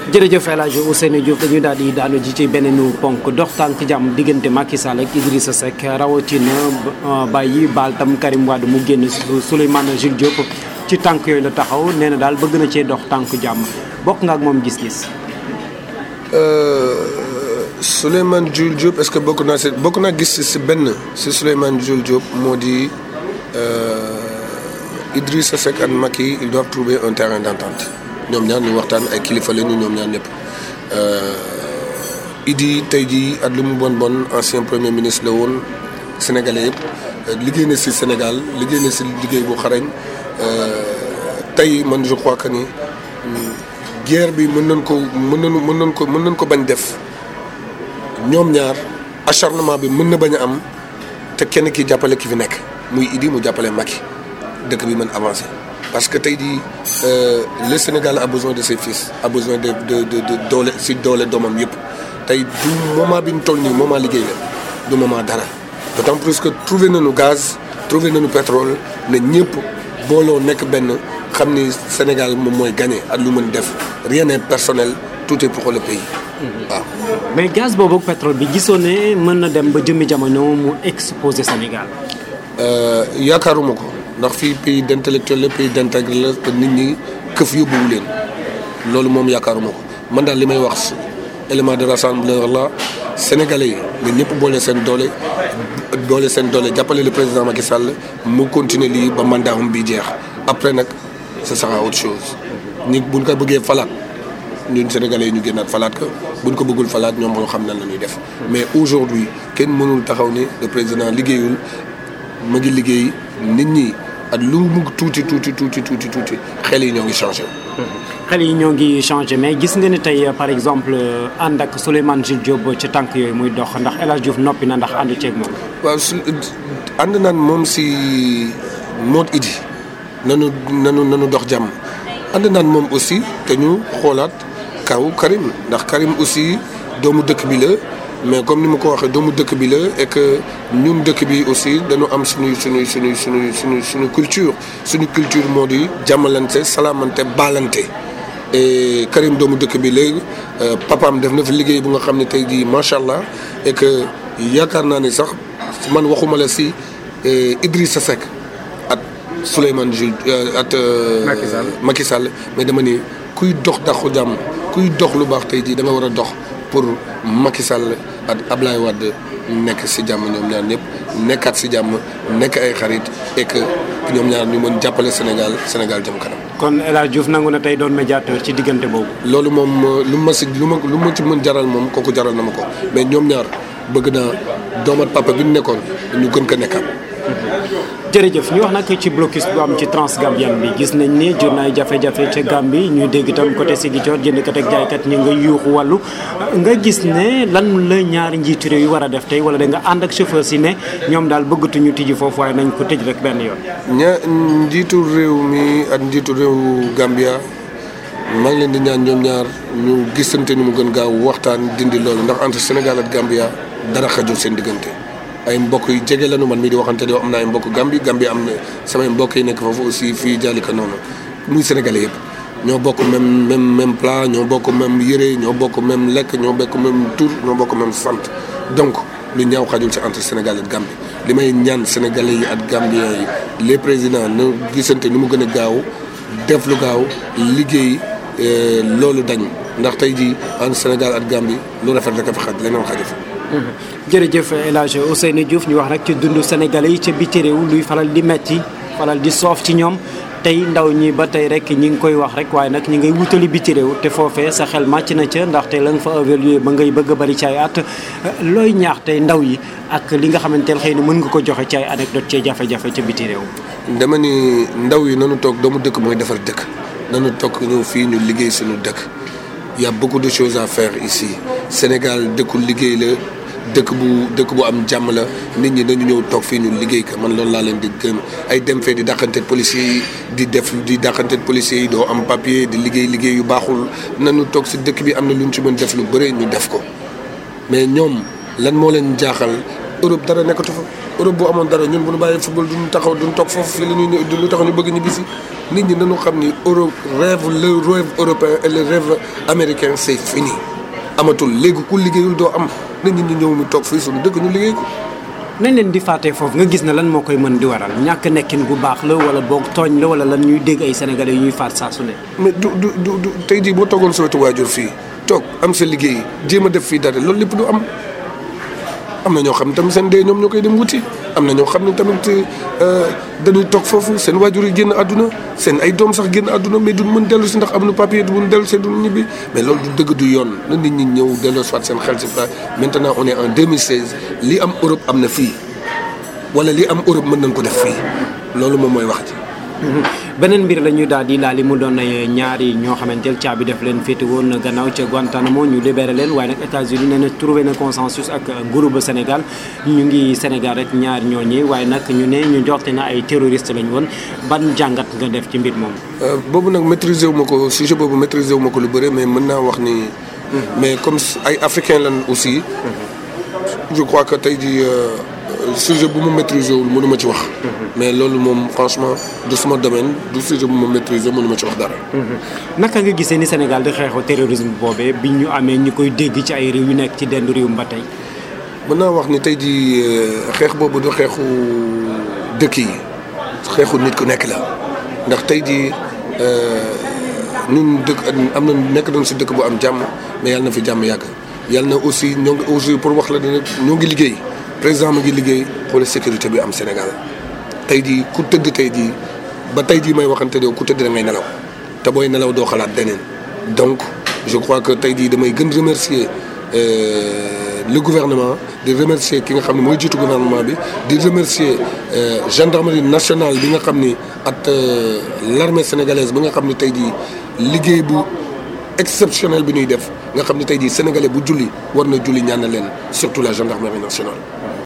jërëjëf El Hadj Ousseynou Diouf dañuy daal di daanu ji ci beneen ponk dox tànk jàmm diggante Macky Sall ak Idrissa Seck rawatina bàyyi baal tam Karim Wade mu génn Souleymane Jules Diop ci tànk yooyu la taxaw nee na daal bëgg na cee dox tànk jàmm bokk nga ak moom gis-gis. Souleymane Jules Diop est-ce que bokk naa si bokk naa gis si benn si Souleymane Jules Diop moo di Idrissa Seck ak Macky ils doivent trouver un terrain d'entente ñoom ñaar ñu waxtaan ay kilifa lañu ñoom ñaar ñëpp. Idi tey jii at lu mu bon bon ancien premier ministre la woon sénégalais yëpp liggéey na si Sénégal liggéey na si liggéey bu xarañ tey man je crois que ni guerre bi mën nañ ko mën nañu mën nañ ko mën nañ ko bañ def. ñoom ñaar acharnement bi mën na bañ a am te kenn ki jàppale ki fi nekk muy Idi mu jàppale Macky dëkk bi mën avancer parce que tey jii le Sénégal a besoin de ses fils a besoin de de de de doole si doole doomam yëpp tey du moment bi ñu toll nii moment liggéey la du moment dara d'autant plus que trouvé nañu gaz trouvé nañu pétrole ne ñëpp booloo nekk benn xam ni Sénégal moom mooy gagné ak lu mën def rien n'est personnel tout est pour le pays waaw. mais gaz boobu ak pétrole bi gisoon ne mën na dem ba jëmmi jamono mu exposé Sénégal. yaakaaruma ko ndax fii pays d'intellectuel la pays d'intègre la te nit ñi këf yóbbuwu leen loolu moom yaakaaruma ko man daal li may wax élément de rassembleur la sénégalais yi nga ñëpp boole seen doole boole seen doole jàppale le président Macky Sall mu continuer lii ba mandatam bi jeex après nag ce sera autre chose ñi buñ ko bëggee falaat. ñun sénégalais yi ñu génnaat falaat ko buñ ko bëggul falaat ñoom moo xam nan la ñuy def mais aujourd'hui kenn mënul taxaw ni le président liggéeyul ma ngi liggéey nit ñi ak lu mu tuuti tuuti tuuti tuuti tuuti xel yi ñoo ngi changé. xel yi ñoo ngi changé mais gis nga ne tey par exemple ànd ak Souleymane Jules Diop ci tànk yooyu muy dox ndax El Hadj Diouf noppi na ndax ànd ceeg moom. waaw su ànd naan moom si moot idi nanu nanu nanu dox jàmm ànd naan moom aussi te ñu xoolaat. kaw Karim ndax Karim aussi doomu dëkk bi la mais comme ni ma ko waxee doomu dëkk bi la et que ñun dëkk bi aussi dañu am suñuy suñuy suñuy suñuy suñu suñu culture suñu culture moo di jàmmalante salaamante baalante et Karim doomu dëkk bi léegi papaam def na fi liggéey bu nga xam ne tey jii macha allah et que yaakaar naa ni sax man waxuma la si Idrissa Seck at Souleymane Jules at Macky Sall mais dama ni kuy dox daxu jàmm kuy dox lu baax tey jii da nga war a dox pour Macky Sall ak Ablaye Wade nekk si jàmm ñoom ñaar ñëpp nekkaat si jàmm nekk ay xarit et que ñoom ñaar ñu mën jàppale Sénégal Sénégal jëm kanam. kon El Hadj Diouf nangu na tey doon médiateur ci diggante boobu. loolu moom lu ma si lu ma lu ma ci mën jaral moom kooku jaral na ma ko mais ñoom ñaar bëgg naa doomat papa bi ñu nekkoon ñu gën ko nekkaat. jërëjëf ñu wax nag ci blocus bu am ci Transgambien bi gis nañ ni jur na ay jafe-jafe ca Gambie ñu dégg itam côté Ziguinchor jëndkat ak jaaykat ñi nga yuuxu wàllu nga gis ne lan la ñaari njiitu réew yi war a def tey wala da nga ànd ak chauffeur si ne ñoom daal bëggatuñu tijji foofu waaye nañ ko tëj rek benn yoon. ña njiitu réew mi ak njiitu réew Gambia maa ngi leen di ñaan ñoom ñaar ñu gisante ni mu gën gaaw waxtaan dindi loolu ndax entre Sénégal ak Gambia dara xajul seen diggante. ay mbokk yu jege lañu man mii di waxante di am na ay mbokk Gambie Gambie am na samay mbokk yi nekk foofu aussi fii jaalika noonu muy sénégalais yëpp ñoo bokk même même même plat ñoo bokk même yére ñoo bokk même lekk ñoo bokk même tur ñoo bokk même sant donc lu ñaaw xajul ci entre Sénégal ak Gambie li may ñaan sénégalais yi ak Gambiens yi les présidents na gisante ni mu gën a gaaw def lu gaaw liggéey loolu dañ ndax tey jii entre Sénégal ak Gambie lu rafet rek a fa xaj leneen xaju fa jërëjëf El Hadj Ousseynou Diouf ñu wax rek ci dundu Sénégalais yi ca biti réew luy faral di metti faral di soof ci ñoom tey ndaw ñi ba tey rek ñi ngi koy wax rek waaye nag ñi ngay wutali biti réew te foofee sa xel màcc na ca ndaxte la nga fa évaluer ba ngay bëgg a bari ci ay at looy ñaax tey ndaw yi ak li nga xamante ne xëy na mën nga ko joxe ci ay anecdote ci jafe-jafe ca biti réew. dama ni ndaw yi nanu toog doomu dëkk mooy defar dëkk nanu toog ñëw fii ñu liggéey suñu dëkk y a beaucoup de choses à faire ici Sénégal dëkku liggéey la. dëkk bu dëkk bu am jàmm la nit ñi dañu ñëw toog fii ñu liggéey ka man loolu laa leen di gëm ay dem fee di dàqanteeg policiers yi di def di dàqanteeg policiers yi doo am papier di liggéey liggéey yu baaxul nañu toog si dëkk bi am na lu ñu ci mën def lu bëre ñu def ko mais ñoom lan moo leen jaaxal Europe dara nekkatu fa Europe boo amoon dara ñun bu ñu bàyyee football duñu taxaw duñu toog foofu fii la ñuy ñëw lu tax ñu bëgg ñibbi si nit ñi nañu xam ni Europe rêve le rêve européen et le rêve américain c'est fini amatul léegi ku liggéeyul doo am nit ñi ñu ñëw ñu toog fii suñu dëkk ñu liggéey ko. nañ leen di fàttee foofu nga gis na lan moo koy mën di waral ñàkk nekkin gu baax la wala boog tooñ la wala lan ñuy dégg ay sénégalais yu ñuy faat saa su ne. mais du du du du tey jii boo toogoon sa wetu waajur fii toog am sa liggéey jéem a def fii dara loolu lépp du am am na ñoo xam ne tamit seen dee ñoom ñoo koy dem wuti am na ñoo xam ne tamit dañuy toog foofu seen waajur yi génn àdduna seen ay doom sax génn àdduna mais duñ mën dellu si ndax am na papier du mën dellu si duñ ñibbi mais loolu du dëgg du yoon na nit ñi ñëw delloo soit seen xel si fa maintenant on est en 2016 li am Europe am na fii wala li am Europe mën nañ ko def fii loolu moom mooy wax ji. beneen mbir la ñu daal di laal li mu doon ay ñaari ñoo xamante ne caabi def leen féete woon gannaaw ca Guantanamo ñu libéré leen waaye nag États-Unis nee na trouvé na consensus ak groupe Sénégal ñu ngi Sénégal rek ñaari ñooñi waaye nag ñu ne ñu joxte na ay terroriste lañ woon ban jàngat nga def ci mbir moom. boobu nag maîtriser wu ma ko sujet boobu maîtriser wu ma ko lu bëre mais mën naa wax ni. mais comme ay africain lan aussi. je crois que tey jii. sujet bu ma maîtriser wul mënu ma ci wax. mais loolu moom franchement du sama domaine du sujet bu ma maîtriser mënu ma ci wax dara. naka nga gisee ni Sénégal di xeexu terrorisme boobee bi ñu amee ñu koy dégg ci ay réew yu nekk ci dendu réew ba tey. mën naa wax ni tey jii xeex boobu du xeexu dëkk yi xeexu nit ku nekk la ndax tey jii ñun dëkk am na nekk nañ si dëkk bu am jàmm mais yàlla na fi jàmm yàgg yàlla na aussi ñoo ngi aussi pour wax la ne ñoo ngi liggéey. président mu ngi liggéey xoolal sécurité bi am Sénégal tey jii ku tëdd tey jii ba tey jii may waxante ne ku tëdd da ngay nelaw te booy nelaw doo xalaat deneen donc je crois que tey jii damay gën remercier le gouvernement di remercier ki nga xam ne mooy jiitu gouvernement bi di remercier gendarmerie nationale bi nga xam ni ak l'armée sénégalaise bi nga xam ne tey jii liggéey bu exceptionnel bi ñuy def nga xam ne tey jii sénégalais bu julli war na julli ñaan na leen surtout la gendarmerie nationale